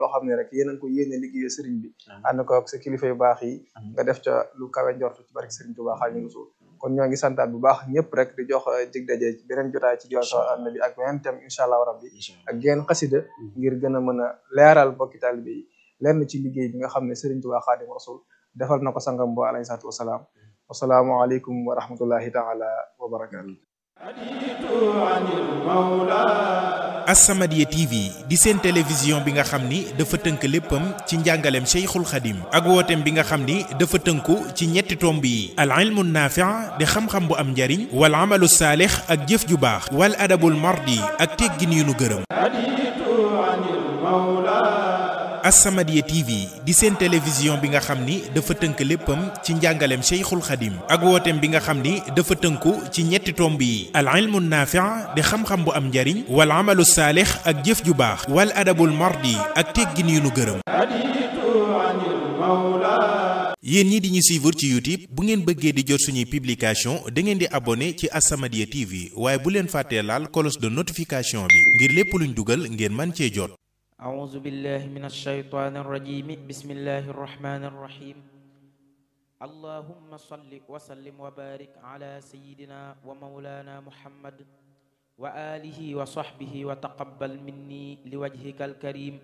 loo xam ne rek yéen a ngi ko yéene liggéeyee sëriñ bi ànd ko ak sa kilifa yu baax yi nga def ca lu kawe njortu ci barke sëriñ Tuubaa Xaadimu Rasuul kon ñoo ngi santaat bu baax ñëpp rek di jox dig daje ci beneen jotaay ci diwaan sa annabi ak beneen thème incha allah rabbi ak genn xasida ngir gën a mën a leeral bokki taalibe yi lenn ci liggéey bi nga xam ne sëriñ Tuubaa Xaadimu Rasuul defal na ko sangam bo alayhi salaatu wasalaam wasalaamu aleykum wa rahmatullahi taala wa barakaatu As-Samadiyya TV di seen télévision bi nga xam ni dafa tënk léppam ci njàngaleem Cheikhul Khadim ak wooteem bi nga xam ni dafa tënku ci ñetti tomb yi al ilmu naafi' di xam-xam bu am njariñ wal amalu saalix ak jëf ju baax wal adabul mardi ak teggin yu nu gërëm As-Samadiyya TV di seen télévision bi nga xam ni dafa tënk léppam ci njàngaleem Cheikhul Khadim ak wooteem bi nga xam ni dafa tënku ci ñetti tomb yi al ilmu naafi' di xam-xam bu am njariñ wal amalu saalix ak jëf ju baax wal adabul mardi ak teggin yu nu gërëm yéen ñi di ñu suivre ci YouTube bu ngeen bëggee di jot suñuy publication da ngeen di abonné ci As-Samadiyya TV waaye bu leen fàttee laal cloche de notification bi ngir lépp luñ dugal ngeen man cee jot أعوذ بالله من الشيطان الرجيم بسم الله الرحمن الرحيم اللهم صل وسلم وبارك على سيدنا ومولانا محمد وآله وصحبه وتقبل مني لوجهك الكريم